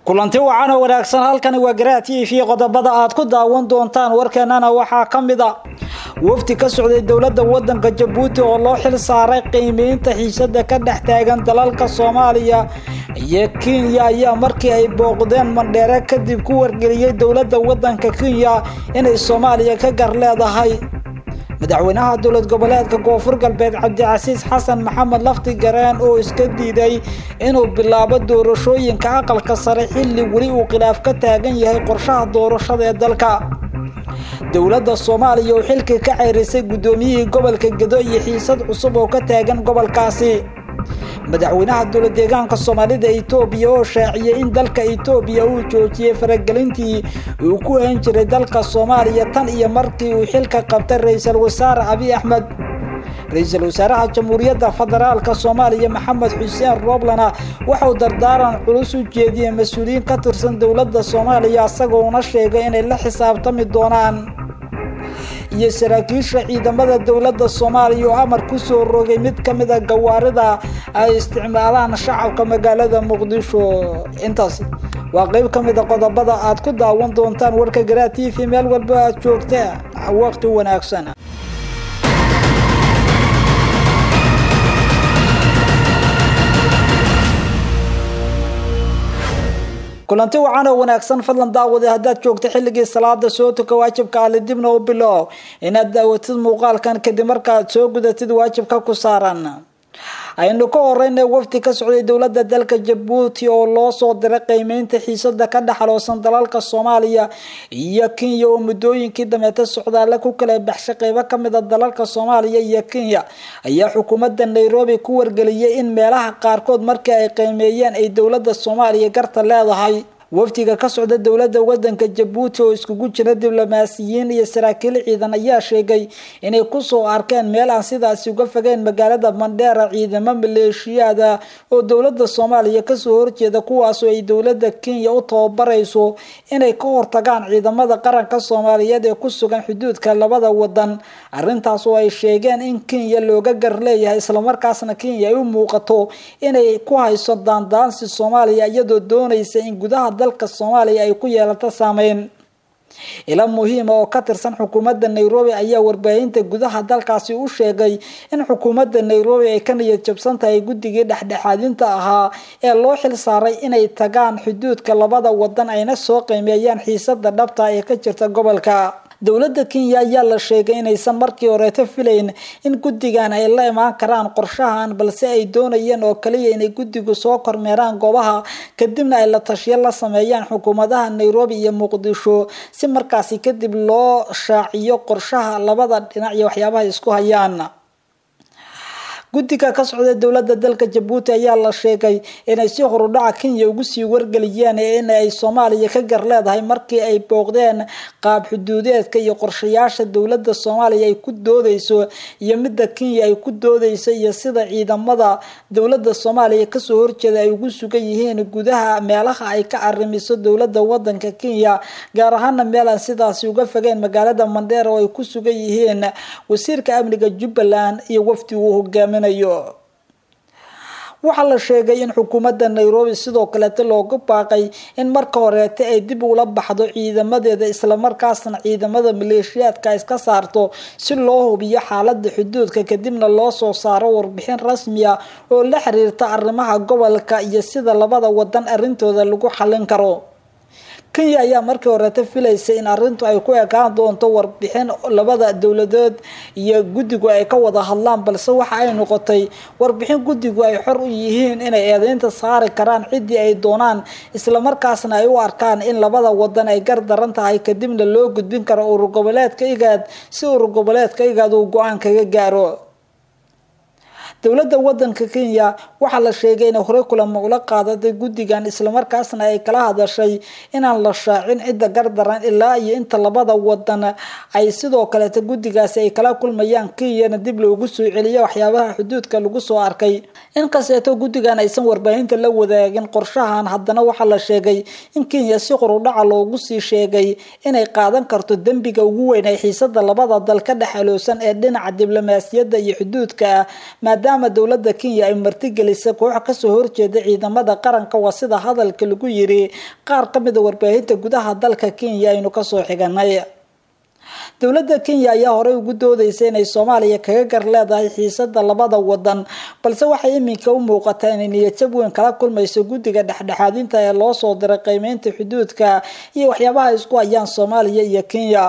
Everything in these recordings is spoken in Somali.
kulanti wacan oo wanaagsan halkani waa garaa t v qodobada aad ku daawan doontaan warkeenana waxaa ka mid a wafdi ka socday dowladda wadanka jabuuti oo loo xil saaray qiimeynta xiisada ka dhex taagan dalalka soomaaliya iyo kenya ayaa markii ay booqdeen mandheere kadib ku wargeliyey dowladda wadanka kenya inay soomaaliya ka gar leedahay madaxweynaha dowlad goboleedka koonfur galbeed cabdicasiis xasan maxamed lafti gareen oo iska diiday inuu bilaabo doorashooyinka aqalka sare xilli weli uu khilaaf ka taagan yahay qorshaha doorashada ee dalka dowladda soomaaliya oo xilkii ka ceyrisay guddoomiyihii gobolka gedo iyo xiisad cusub oo ka taagan gobolkaasi madaxweynaha dowlad deegaanka soomaalida etoobiya oo shaaciyey in dalka etoobiya uu joojiyey faragelintii uu ku hayn jiray dalka soomaaliya tan iyo markii uu xilka qabtay ra-iisul wasaare abiy axmed ra-iisul wasaaraha jamhuuriyadda federaalka soomaaliya maxamed xuseen rooblana waxauu dardaaran culus u jeediyey mas-uuliyiin ka tirsan dowladda soomaaliya isagoona sheegay inay la xisaabtami doonaan iyo saraakiisha ciidamada dowladda soomaaliya oo amar ku soo rogay mid ka mid a gawaarida ay isticmaalaan shacabka magaalada muqdisho intaas waa qeyb ka mid a qodobada aad ku daawan doontaan warka garaa t v meel walba aad joogta waqti wanaagsan kulanti wacan oo wanaagsan fadlan daawade haddaad joogta xilligii salaada soo tuka waajibka ali dibna u bilow inaad daawatid muuqaalkan kadib markaaad soo gudatid waajibka ku saaran aynu ka horeyna wafdi ka socday dowladda dalka jabuuti oo loo soo diray qiimeynta xiisada ka dhexaloosan dalalka soomaaliya iyo kenya oo muddooyinkii dameeta socdaale ku kala baxshay qeybo kamid a dalalka soomaaliya iyo kenya ayaa xukuumadda nairobi ku wargeliyay in meelaha qaarkood markii ay qiimeeyeen ay dowladda soomaaliya garta leedahay wafdiga ka socda dowladda wadanka jabuuti oo iskugu jira diblomaasiyiin iyo saraakiil ciidan ayaa sheegay inay kusoo arkeen meel aan sidaasi uga fogeen magaalada mandheera ciidamo maleeshiyaada oo dowladda soomaaliya kasoo horjeeda kuwaasoo ay dowladda kenya u tababarayso inay ka hortagaan ciidamada qaranka soomaaliyeed ee ku sugan xuduudka labada wadan arintaas oo ay sheegeen in kenya looga gar leeyahay islamarkaasna kenya ay u muuqato inay ku hayso daandaansi soomaaliya iyadoo doonaysa in gudaha dalka soomaaliya ay ku yeelato saameyn ila muhiima oo ka tirsan xukuumadda nairobi ayaa warbaahinta gudaha dalkaasi u sheegay in xukuumadda nairobi ay ka niyad jabsan tahay guddigii dhexdhexaadinta ahaa ee loo xil saaray inay tagaan xuduudka labada wadan ayna soo qiimeeyaan xiisada dhabta ee ka jirta gobolka dowladda kenya ayaa la sheegay inaysan markii horeeto filayn in guddigan ay la imaan karaan qorshahan balse ay doonayeen oo kaliya inay guddigu soo kormeeraan goobaha kadibna ay la tashiyo la sameeyaan xukuumadaha nairobi iyo muqdisho si markaasi kadib loo shaaciyo qorshaha labada dhinac iyo waxyaabaha isku hayaan guddiga ka socda dowladda dalka jabuuti ayaa la sheegay inay si horudhaca kenya ugu sii wargeliyeen in ay soomaaliya ka gar leedahay markii ay booqdeen qaab xuduudeedka iyo qorshayaasha dowladda soomaaliya ay ku doodeyso iyo midda kenya ay ku doodeyso iyo sida ciidamada dowladda soomaaliya kasoo horjeeda ay ugu sugan yihiin gudaha meelaha ay ka arrimiso dowladda wadanka kenya gaar ahaana meelaan sidaasi uga fogeen magaalada mandheera oo ay ku sugan yihiin wasiirka amniga jubbaland iyo wafdi uu hogaamin waxaa la sheegay in xukuumadda nairobi sidoo kaleeta looga baaqay in marka horeeta ay dib ula baxdo ciidamadeeda islamarkaasna ciidamada maleeshiyaadka iska saarto si loo hubiyo xaalada xuduudka kadibna loo soo saaro warbixin rasmi ah oo la xiriirta arrimaha gobolka iyo sida labada wadan arintooda lagu xallin karo kenya ayaa markii horeeta filaysa in arintu ay ku ekaan doonto warbixin labada dowladood iyo guddigu ay ka wada hadlaan balse waxa ay noqotay warbixin guddigu ay xor u yihiin inay eedeynta saari karaan ciddii ay doonaan islamarkaasna ay u arkaan in labada wadan ay gar daran tahay kadibna loo gudbin karo urur goboleedka igaad si urur goboleedka igaad uu go-aan kaga gaaro dowladda wadanka kenya waxaa la sheegay inay horey kulamo ula qaadatay guddigan islamarkaasna ay kala hadashay inaan la shaacin cidda gardaran ilaa iyo inta labada wadan ay sidoo kaleeta guddigaasi ay kala kulmayaan kenyana dib loogu soo celiyo waxyaabaha xuduudka lagu soo arkay inkasteeto guddigan aysan warbaahinta la wadaagin qorshahan haddana waxaa la sheegay in kenya si qorudhaca loogu sii sheegay inay qaadan karto dembiga ugu weyn ay xiisada labada dal ka dhex aloosan ee dhinaca diblomaasiyadda iyo xuduudka ah maadaama maadaama dowladda kenya ay martigelisay koox kasoo horjeeda ciidamada qaranka waa sida hadalka lagu yiri qaar kamida warbaahinta gudaha dalka kenya aynu kasoo xiganay dowladda kenya ayaa horey ugu doodeysa inay soomaaliya kaga gar leedahay xiisada labada wadan balse waxay iminka u muuqataa inay niyadjab weyn kala kulmayso guddiga dhexdhexaadinta ee loo soo diray qiimeynta xuduudka iyo waxyaabaha isku hayaan soomaaliya iyo kenya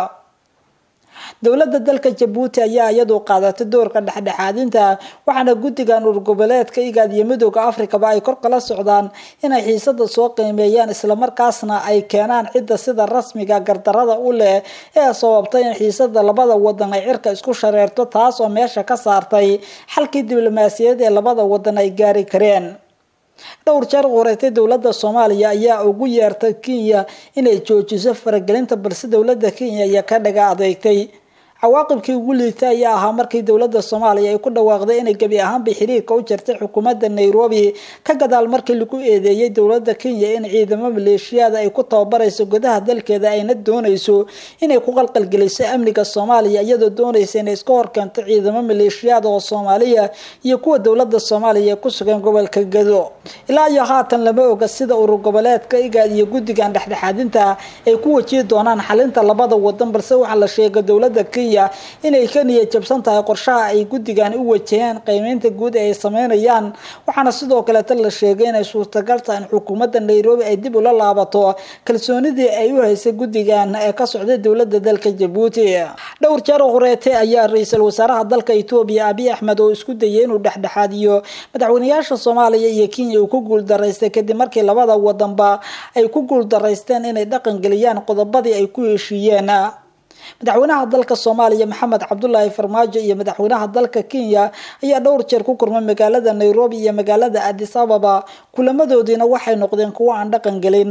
dowladda dalka jabuuti ayaa iyadu qaadatay doorka dhexdhexaadinta waxaana guddigan urgoboleedka igaad iyo midooda afrikaba ay kor kala socdaan inay xiisada soo qiimeeyaan islamarkaasna ay keenaan cidda sida rasmiga gardarada u leh ee sababtay in xiisada labada wadan ay cirka isku shareerto taas oo meesha ka saartay xalkii diblomaasiyadeed ee labada wadan ay gaari kareen dhowr jeer qoreetay dowladda soomaaliya ayaa ugu yeertay kenya inay joojiso faragelinta balse dowladda kenya ayaa ka dhaga adeegtay cawaaqibkii ugu liitay ayaa ahaa markii dowladda soomaaliya ay ku dhawaaqday inay gebi ahaanba xiriirka u jirtay xukuumadda nairobi ka gadaal markii lagu eedeeyay dowladda kenya in ciidamo maleeshiyaada ay ku tababarayso gudaha dalkeeda ayna doonayso inay ku qalqalgeliso amniga soomaaliya iyadoo doonaysa inay iska horkeento ciidamo maleeshiyaada oo soomaaliya iyo kuwa dowladda soomaaliya ee ku sugan gobolka gado ilaa iyo haatan lama oga sida urur goboleedka igaad iyo guddigan dhexdhexaadinta ay ku wajihi doonaan xalinta labada wadan balse waxaa la sheegay dowladda kenya inay ka niyad jabsan tahay qorshaha ay guddigan u wajaheen qiimeynta guud ee ay sameynayaan waxaana sidoo kaleeta la sheegay inay suurtagal tahay in xukuumadda nairobi ay dib ula laabato kalsoonidii ay u haysay guddigan ee ka socday dowladda dalka jabuuti dhowr jeer horeete ayaa ra-iisul wasaaraha dalka etoobiya abiy axmed oo isku dayay inuu dhexdhexaadiyo madaxweynayaasha soomaaliya iyo kenya uu ku guuldaraystay kadib markii labada wadanba ay ku guuldaraysteen inay dhaqangeliyaan qodobadii ay ku heshiiyeen madaxweynaha dalka soomaaliya maxamed cabdulaahi farmaajo iyo madaxweynaha dalka kenya ayaa dhowr jeer ku kulmay magaalada nairobi iyo magaalada adis ababa kulamadoodiina waxay noqdeen kuwo aan dhaqan gelin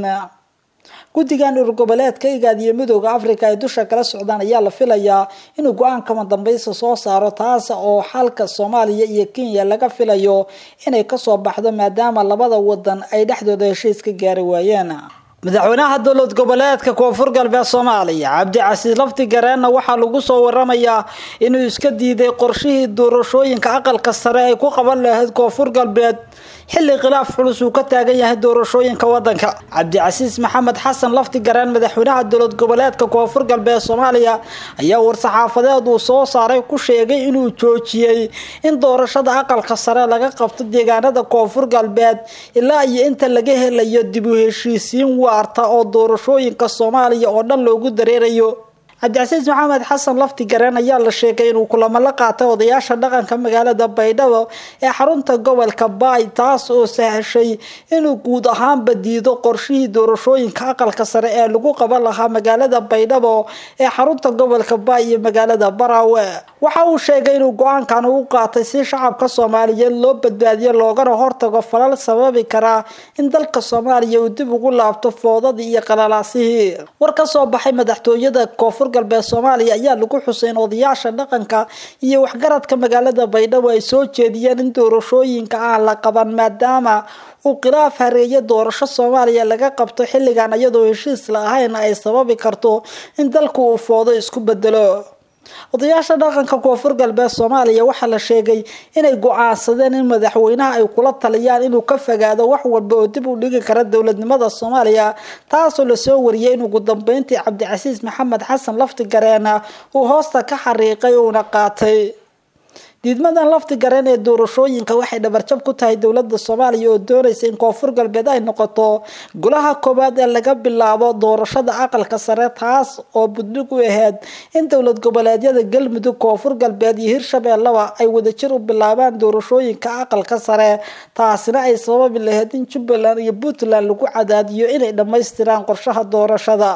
guddigan urur goboleedka igaad iyo midooda africa ay dusha kala socdaan ayaa la filayaa inuu go-aan kama dambaysa soo saaro taas oo xalka soomaaliya iyo kenya laga filayo inay kasoo baxdo maadaama labada wadan ay dhexdooda heshiis ka gaari waayeen madaxweynaha dowlad goboleedka koonfur galbeed soomaaliya cabdicasiis lafti gareenna waxaa lagu soo waramayaa inuu iska diiday qorshihii doorashooyinka aqalka sare ay ku qaban lahayd koonfur galbeed xilli khilaaf culus uu ka taagan yahay doorashooyinka wadanka cabdicasiis maxamed xasan lafti gareen madaxweynaha dowlad goboleedka koonfur galbeed soomaaliya ayaa war-saxaafadeed uu soo saaray ku sheegay inuu joojiyey in doorashada aqalka sare laga qabto deegaanada koonfur galbeed ilaa iyo inta laga helayo dib u heshiisiin waarta oo doorashooyinka soomaaliya oo dhan loogu dareerayo cabdicasiis maxamed xasan lafti gareen ayaa la sheegay inuu kulamo la qaatay odayaasha dhaqanka magaalada baydhabo ee xarunta gobolka baay taas oo sahashay inuu guud ahaanba diido qorshihii doorashooyinka aqalka sare ee lagu qaban lahaa magaalada baydhabo ee xarunta gobolka baay iyo magaalada baraawe waxa uu sheegay inuu go-aankan ugu qaatay si shacabka soomaaliyeed loo badbaadiyo loogana hortago falal sababi karaa in dalka soomaaliya uu dib ugu laabto foodadii iyo qalalaasihii war ka soo baxay madaxtooyada koonfur galbeed soomaaliya ayaa lagu xusay in odayaasha dhaqanka iyo waxgaradka magaalada baydhabo ay soo jeediyeen in doorashooyinka aan la qaban maadaama uu khilaaf hareeye doorasho soomaaliya laga qabto xilligan iyadoo heshiis la ahayn ay sababi karto in dalku uu foodo isku bedelo odayaasha dhaqanka koonfur galbeed soomaaliya waxaa la sheegay inay go-aansadeen in madaxweynaha ay kula taliyaan inuu ka fogaado wax walba oo dib u dhigi kara dowladnimada soomaaliya taasoo lasoo wariyay in ugu dambeyntii cabdicasiis maxamed xasan lafti gareena uu hoosta ka xariiqay uuna qaatay diidmadan lafti gareen ee doorashooyinka waxay dhabarjab ku tahay dowlada soomaaliya oo doonaysa in koonfur galbeed ay noqoto golaha koowaad ee laga bilaabo doorashada aqalka sare taas oo budhig u ahayd in dowlad goboleedyada galmudug koonfur galbeed iyo hirshabeellaba ay wadajir u bilaabaan doorashooyinka aqalka sare taasina ay sababi lahayd in jubbaland iyo puntland lagu cadaadiyo inay dhammaystiraan qorshaha doorashada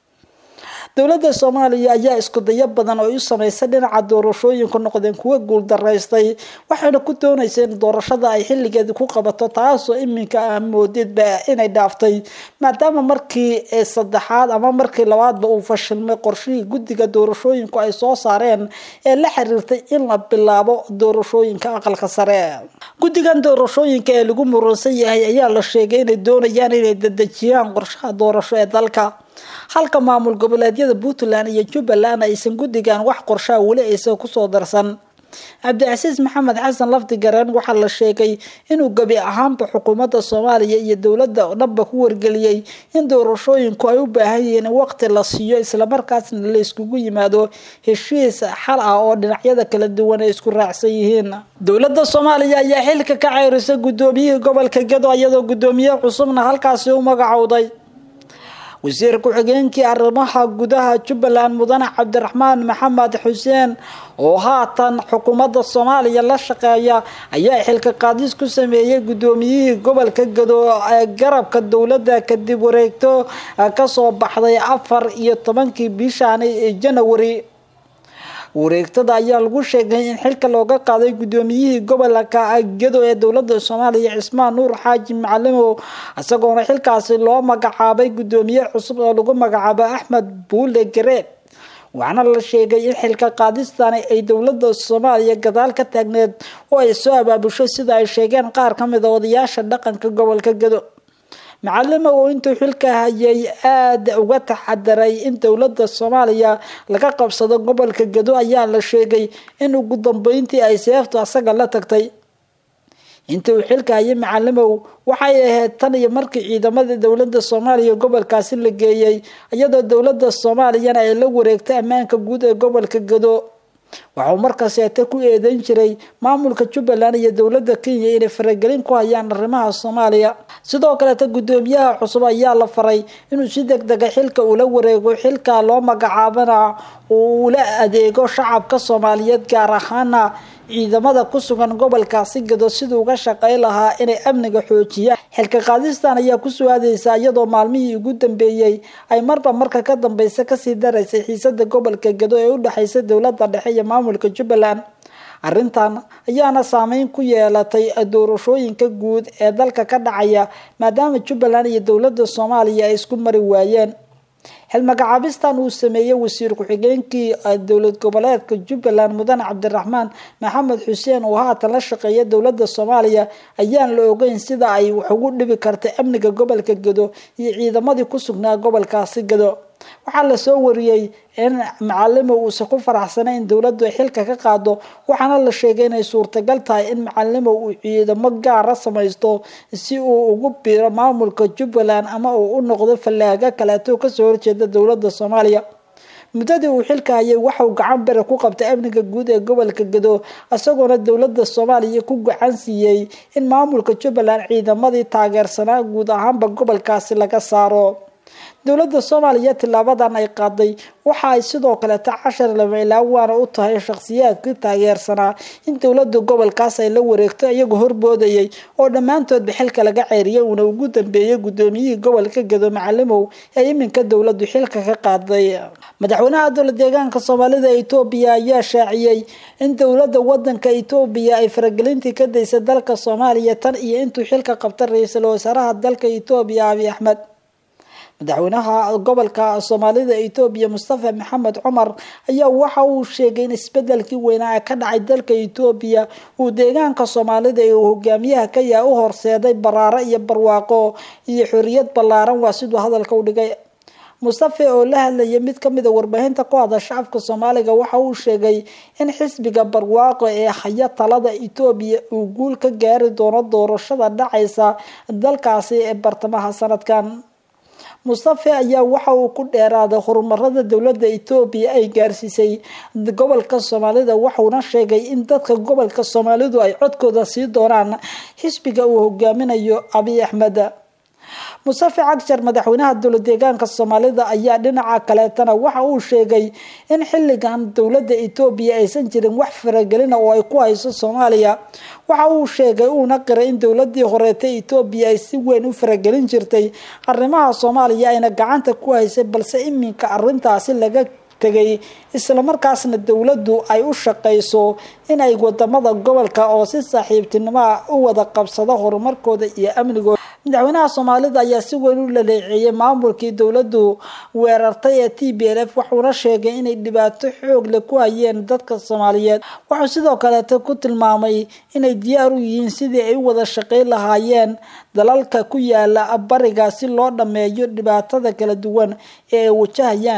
dowladda soomaaliya ayaa isku dayo badan oo u sameysay dhinaca doorashooyinku noqdeen kuwa guuldaraystay waxayna ku doonaysa in doorashada ay xilligeedi ku qabato taasoo iminka ah moodidba inay dhaaftay maadaama markii saddexaad ama markii labaadba uu fashilmay qorshihii guddiga doorashooyinku ay soo saareen ee la xiriirtay in la bilaabo doorashooyinka aqalka sare guddigan doorashooyinka ee lagu muransan yahay ayaa la sheegay inay doonayaan inay dadejiyaan qorshaha doorasho ee dalka halka maamul goboleedyada puntland iyo jubbaland aysan guddigan wax qorshaha weli aysan kusoo darsan cabdicasiis maxamed xasan lafdi gareen waxaa la sheegay inuu gebi ahaanba xukuumadda soomaaliya iyo dowladda dhanba ku wargeliyey in doorashooyinku ay u baahan yihiin in waqti la siiyo islamarkaasna la iskugu yimaado heshiis xal ah oo dhinacyada kala duwan ay isku raacsan yihiin dowladda soomaaliya ayaa xilka ka ceyrisay guddoomiyihii gobolka gedo iyadoo guddoomiye cusubna halkaasi u magacowday wasiir ku-xigeenkii arrimaha gudaha jubbaland mudane cabdiraxmaan maxamed xuseen oo haatan xukuumadda soomaaliya la shaqeeya ayaa xilka qaadis ku sameeyey guddoomiyihii gobolka gado ee garabka dowladda kadib wareegto kasoo baxday afar iyo tobankii bishaani janawari wareegtada ayaa lagu sheegay in xilka looga qaaday guddoomiyihii gobolka gedo ee dowladda soomaaliya cismaan nuur xaaji macalimow isagoona xilkaasi loo magacaabay guddoomiye cusub oo lagu magacaabo axmed buule gareed waxaana la sheegay in xilka qaadistani ay dowladda soomaaliya gadaal ka taagneed oo ay soo abaabusho sida ay sheegeen qaar ka mid a odayaasha dhaqanka gobolka gedo macalimo oo intuu xilka hayay aada uga taxadaray in dowladda soomaaliya laga qabsado gobolka gedo ayaa la sheegay in ugu dambeyntii ay seeftu asaga la tagtay intii uu xilka hayay macalimow waxay ahayd tan iyo markii ciidamadii dowladda soomaaliya gobolkaasi la geeyey iyadoo dowladda soomaaliyana ay la wareegtay ammaanka guud ee gobolka gedo waxauu markaseete ku eedeyn jiray maamulka jubbaland iyo dowladda kenya inay faragelin ku hayaan arrimaha soomaaliya sidoo kaleeta guddoomiyaha cusub ayaa la faray inuu si deg dega xilka ula wareego xilka loo magacaabana uu ula adeego shacabka soomaaliyeed gaar ahaana ciidamada ku sugan gobolkaasi gado siduu uga shaqey lahaa inay amniga xoojiyaan xilka qaadistan ayaa ku su-aadeysa iyadoo maalmihii ugu dambeeyey ay marba marka ka dambeysa kasii daraysay xiisada gobolka gado ee u dhexeysa dowladda dhexe iyo maamulka jubbaland arrintan ayaana saameyn ku yeelatay doorashooyinka guud ee dalka ka dhacaya maadaama jubbaland iyo dowladda soomaaliya ay isku mari waayeen xilmagacaabistan uu sameeyey wasiir ku-xigeenkii dowlad goboleedka jubbaland mudane cabdiraxmaan maxamed xuseen oo haatan la shaqeeya dowladda soomaaliya ayaan la ogeyn sida ay wax ugu dhibi kartay amniga gobolka gado iyo ciidamadii ku sugnaa gobolkaasi gado waxaa lasoo wariyey in macalimo uusan ku faraxsanay in dowladdu ay xilka ka qaado waxaana la sheegay inay suurtagal tahay in macalimo uu ciidamo gaara samaysto si uu ugu biro maamulka jubbaland ama uu u noqdo fallaago kaleeto kasoo horjeeda dowladda soomaaliya muddadii uu xilka hayay waxauu gacan bere ku qabtay amniga guud ee gobolka gado isagoona dowladda soomaaliya ku gacan siiyey in maamulka jubbaland ciidamadii taageersanaa guud ahaanba gobolkaasi laga saaro dowladda soomaaliya tilaabadan ay qaaday waxa ay sidoo kaleeta cashar lama ilaawaana u tahay shakhsiyaadkii taageersanaa in dowladda gobolkaas ay la wareegto iyagoo horboodayay oo dhammaantoodba xilka laga ceeriyay uuna ugu dambeeyay guddoomiyihii gobolka gado macalimow ee iminka dowladdu xilka ka qaaday madaxweynaha dowla deegaanka soomaalida etoobiya ayaa shaaciyey in dowladda wadanka etoobiya ay faragelintii ka daysay dalka soomaaliya tan iyo intuu xilka qabta ra-iisul wasaaraha dalka etoobiya abiy axmed madaxweynaha gobolka soomaalida etoobiya mustafa maxamed cumar ayaa waxa uu sheegay in isbedelkii weynaa ee ka dhacay dalka etoobiya uu deegaanka soomaalida ee uu hogaamiyaha ka yahay u horseeday baraaro iyo barwaaqo iyo xoriyad ballaaran waa siduu hadalka u dhigay mustafe oo la hadlayay mid kamid a warbaahinta ku hadasha afka soomaaliga waxa uu sheegay in xisbiga barwaaqo ee haya talada etoobiya uu guul ka gaari doono doorashada dhacaysa dalkaasi ee bartamaha sanadkan mustafe ayaa waxa uu ku dheeraaday horumarada dowladda etoobiya ay gaarsiisay gobolka soomaalida waxuuna sheegay in dadka gobolka soomaalidu ay codkooda sii doonaan xisbiga uu hogaaminayo abiy axmed mustafe cagjar madaxweynaha dowla deegaanka soomaalida ayaa dhinaca kaleetana waxa uu sheegay in xilligan dowladda etoobiya aysan jirin wax faragelina oo ay ku hayso soomaaliya waxa uu sheegay uuna qiray in dowladii horeeta etoobiya ay si weyn u faragelin jirtay arrimaha soomaaliya ayna gacanta ku haysay balse iminka arintaasi laga tegay islamarkaasna dowladdu ay u shaqayso inay wadamada gobolka oo si saaxiibtinimoa u wada qabsado horumarkooda iyo amnigooda madaxweynaha soomaalida ayaa si weyn u laleeceeyay maamulkii dowladdu weerartay ee t b l f wuxuuna sheegay inay dhibaato xoog leh ku hayeen dadka soomaaliyeed wuxuu sidoo kaleeta ku tilmaamay inay diyaar u yihiin sidii ay u wada shaqeyn lahaayeen dalalka ku yaala bariga si loo dhameeyo dhibaatada kala duwan ee ay wajahayaan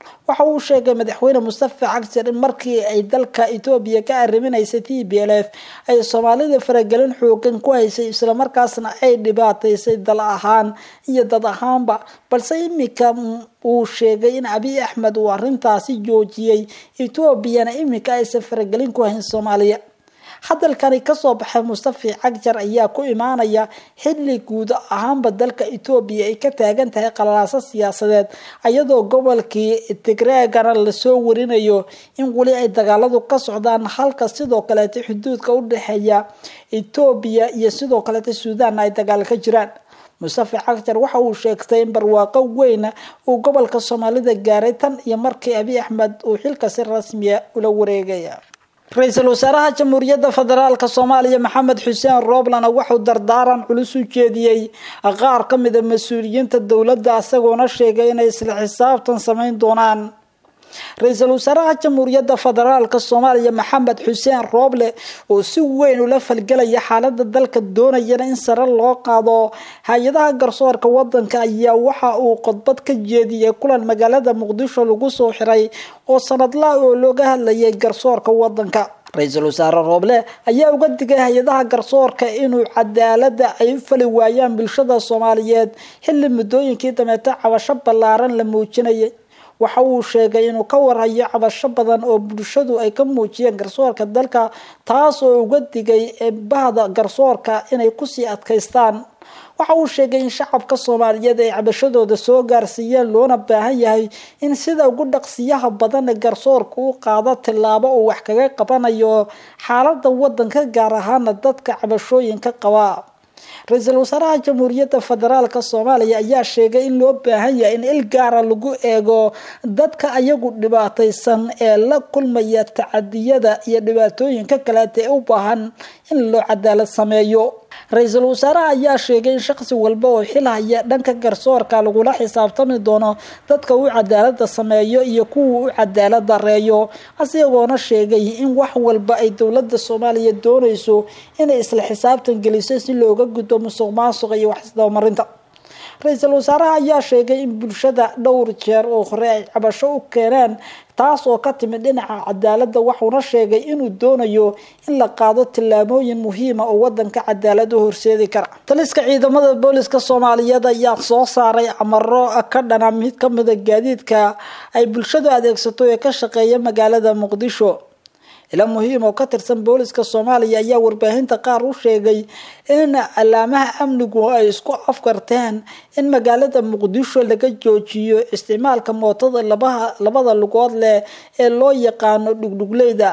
waxa uu sheegay madaxweyne mustafa cagjar in markii ay dalka etoobiya ka arriminaysay t b l f ay soomaalida faragelin xoogan ku haysay islamarkaasna ay dhibaataysay dal ahaan iyo dad ahaanba balse imika uu sheegay in abiy axmed uu arrintaasi joojiyey etoobiyana imika aysan faragelin ku hayn soomaaliya hadalkani kasoo baxay mustafi cagjar ayaa ku imaanaya xilli guud ahaanba dalka etoobiya ay ka taagan tahay qalalaaso siyaasadeed iyadoo gobolkii tigreegana lasoo warinayo in weli ay dagaaladu ka socdaan halka sidoo kaleeta xuduudka u dhexeeya etoobiya iyo sidoo kaleeta suudaanna ay dagaal ka jiraan mustafi cagjar waxa uu sheegtay in barwaaqo weyna uu gobolka soomaalida gaaray tan iyo markii abiy axmed uu xilka si rasmiya ula wareegaya ra-iisul wasaaraha jamhuuriyadda federaalk soomaaliya maxamed xuseen rooblana wuxuu dardaaran culus u jeediyey qaar ka mida mas-uuliyiinta dowladda isagoona sheegay inay isla xisaabtan sameyn doonaan ra-iisul wasaaraha jamhuuriyadda federaalk soomaaliya maxamed xuseen rooble oo si weyn ula falgelaya xaalada dalka doonayana in sare loo qaado hay-adaha garsoorka wadanka ayaa waxa uu khudbad ka jeediyey kulan magaalada muqdisho lagu soo xiray oo sanadlaha oo looga hadlayay garsoorka wadanka ra-iisul wasaare rooble ayaa uga digay hay-adaha garsoorka inuu cadaalada ay u fali waayaan bulshada soomaaliyeed xilli muddooyinkii dameeto cabasho ballaaran la muujinayay waxa uu sheegay inuu ka warhayo cabasho badan oo bulshadu ay ka muujiyeen garsoorka dalka taas oo uga digay bahda garsoorka inay kusii adkaystaan waxa uu sheegay in shacabka soomaaliyeed ay cabashadooda soo gaarsiiyeen loona baahan yahay in sida ugu dhaqsiyaha badan garsoorka u qaado tillaabo uu wax kaga qabanayo xaalada wadanka gaar ahaana dadka cabashooyinka qaba ra-iisul wasaaraha jamhuuriyadda federaalk soomaaliya ayaa sheegay in loo baahan yahay in il gaara lagu eego dadka ayagu dhibaataysan ee la kulmaya tacadiyada iyo dhibaatooyinka kaleeta ee u baahan in loo cadaalad sameeyo ra-iisul wasaaraha ayaa sheegay in shaqsi walba oo xil haya dhanka garsoorka lagula xisaabtami doono dadka u cadaalada sameeyo iyo kuwa u cadaalad dareeyo isagoona sheegay in wax walba ay dowlada soomaaliya doonayso inay isla xisaabtan geliso si looga gudbo musuq maasuqa iyo waxisdabamarinta ra-iisul wasaaraha ayaa sheegay in bulshada dhowr jeer oo hore ay cabasho u keeneen taas oo ka timid dhinaca cadaalada waxuuna sheegay inuu doonayo in la qaado tillaabooyin muhiima oo wadanka cadaalad u horseedi kara taliska ciidamada booliska soomaaliyeed ayaa soo saaray amaro ka dhana mid kamida gaadiidka ay bulshadu adeegsato ee ka shaqeeya magaalada muqdisho ila muhiim oo ka tirsan booliska soomaaliya ayaa warbaahinta qaar u sheegay in alaamaha amnigu ay isku afkarteen in magaalada muqdisho laga joojiyo isticmaalka mootada labada lugood leh ee loo yaqaano dhugdhugleyda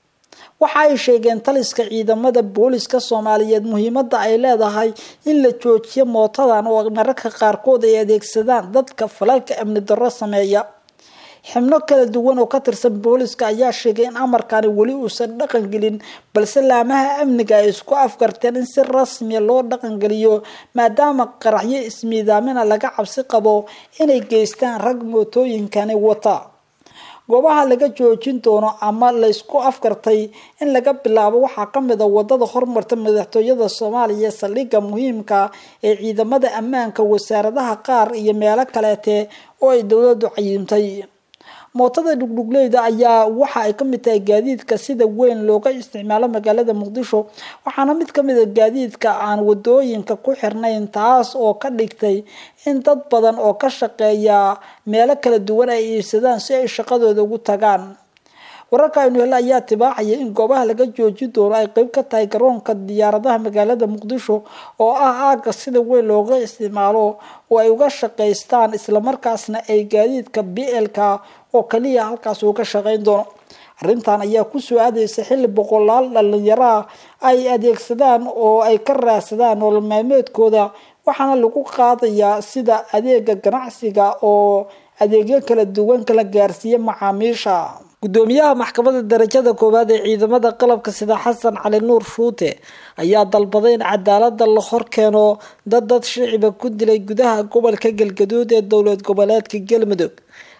waxa ay sheegeen taliska ciidamada booliska soomaaliyeed muhiimada ay leedahay in la joojiyo mootadan oo mararka qaarkood ay adeegsadaan dadka falalka amni darro sameeya xibno kala duwan oo ka tirsan booliska ayaa sheegay in amarkani weli uusan dhaqangelin balse laamaha amniga ay isku afgarteen in si rasmiya loo dhaqangeliyo maadaama qaraxyo ismiidaamina laga cabsi qabo inay geystaan rag mootooyinkani wata goobaha laga joojin doono ama laysku afgartay in laga bilaabo waxaa kamid a wadada hormarta madaxtooyada soomaaliya saldhigga muhiimka ee ciidamada ammaanka wasaaradaha qaar iyo meelo kaleete oo ay dowladu cayimtay mootada dhugdhugleyda ayaa waxa ay kamid tahay gaadiidka sida weyn looga isticmaalo magaalada muqdisho waxaana mid kamid a gaadiidka aan wadooyinka ku xirnayn taas oo ka dhigtay in dad badan oo ka shaqeeya meelo kala duwan ay iibsadaan si ay shaqadooda ugu tagaan wararka aynu hele ayaa tibaaxaya in goobaha laga joojin doono ay qeyb ka tahay garoonka diyaaradaha magaalada muqdisho oo ah aaga sida weyn looga isticmaalo oo ay uga shaqaystaan islamarkaasna ay gaadiidka b lka oo kaliya halkaas uu ka shaqeyn doono arrintan ayaa kusoo aadaysa xilli boqolaal dhalinyaraa ay adeegsadaan oo ay ka raadsadaan nolol maalmeedkooda waxaana lagu qaadayaa sida adeega ganacsiga oo adeegyo kala duwan kala gaarsiiya macaamiisha gudoomiyaha maxkamadda darajada koowaad ee ciidamada qalabka sida xasan cali nuur shuute ayaa dalbaday in cadaalada la hor keeno dad dad shiciba ku dilay gudaha gobolka galgaduud ee dowlad goboleedka galmudug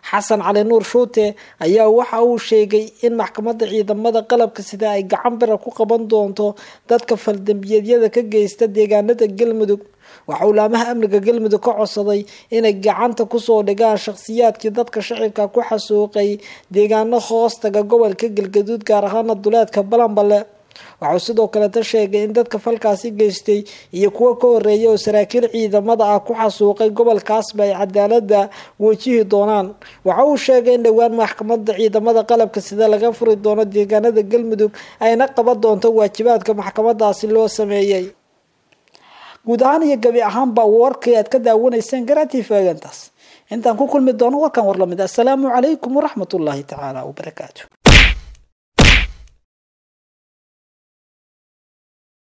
xasan cali nuur shuute ayaa waxa uu sheegay in maxkamadda ciidamada qalabka sida ay gacan bira ku qaban doonto dadka faldambiyeedyada ka geysta deegaanada galmudug waxa uu laamaha amniga galmudug ka codsaday inay gacanta kusoo dhigaan shakhsiyaadkii dadka shacibka ku xasuuqay deegaano hoostaga gobolka galgaduud gaar ahaana duleedka balanbale waxauu sidoo kaleta sheegay in dadka falkaasi geystay iyo kuwo ka horeeya oo saraakiil ciidamada ah ku xasuuqay gobolkaasba ay cadaalada wajihi doonaan waxa uu sheegay in dhowaan maxkamada ciidamada qalabka sida laga furi doono deegaanada galmudug ayna qaban doonto waajibaadka maxkamadaasi loo sameeyey guud ahaan iyo gabi ahaanba warkii aad ka daawanayseen garatii faagantaas intaan ku kulmi doono warkan war lamid assalaamu calaykum waraxmat ullaahi tacaala wabarakaatu